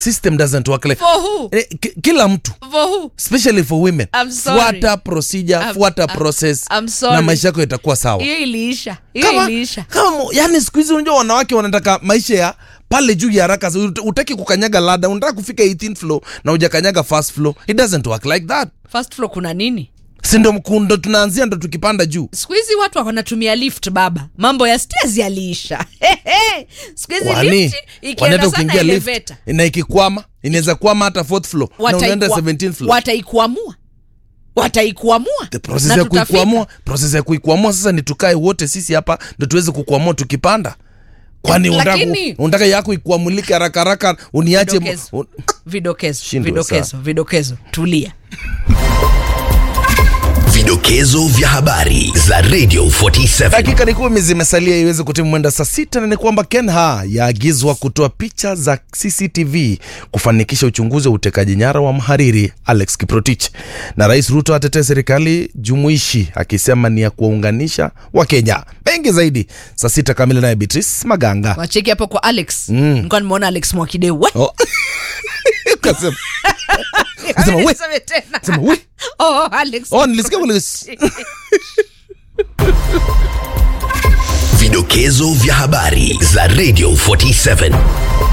system doesn't work like For who? eh, ki- kila mtu For who? especially for women I'm sorry. fuata procedure I'm- fuata I'm- process I'm sorry. na maisha yako itakuwa sawa hiyo iliisha hiyo kama, iliisha kama mo- yani siku hizi unajua wanawake wanataka maisha ya pale juu ya haraka Ut- utaki kukanyaga lada unataka kufika 18th floor na ujakanyaga first floor it doesn't work like that first floor kuna nini si ndo mkundo tunaanzia ndo tukipanda juu siku hizi watu wanatumia lift baba mambo ya stairs yaliisha siku hizi kwani lift kwani ikienda hata sana ukiingia lift elevator na ikikwama inaweza kwama hata fourth floor na unaenda wataikwa- 17th floor wataikuamua wataikuamua the process Na ya tutafika. kuikwamua process ya kuikwamua sasa ni tukae wote sisi hapa ndo tuweze kukwamua tukipanda kwani unataka Lakini- ku- unataka yako ikuamulike haraka haraka uniache Vidokezo. un- vidokezo Shindwe vidokezo vidokezo tulia Vidokezo vya habari za Radio 47. dakika ni kumi zimesalia iweze kutimu mwenda saa sita na ni kwamba kenha yaagizwa kutoa picha za cctv kufanikisha uchunguzi wa utekaji nyara wa mhariri alex kiprotich na rais ruto atetee serikali jumuishi akisema ni ya kuwaunganisha wakenya mengi zaidi saa sita kamili naye beatrice maganga wacheki hapo kwa alex mm. nikuwa nimeona alex mwakideu we Oh. Kasema- kasema, we. Niseme tena. Sema, we. Oh, Alex. Oh, nilisikia kule Vidokezo vya habari za Radio 47.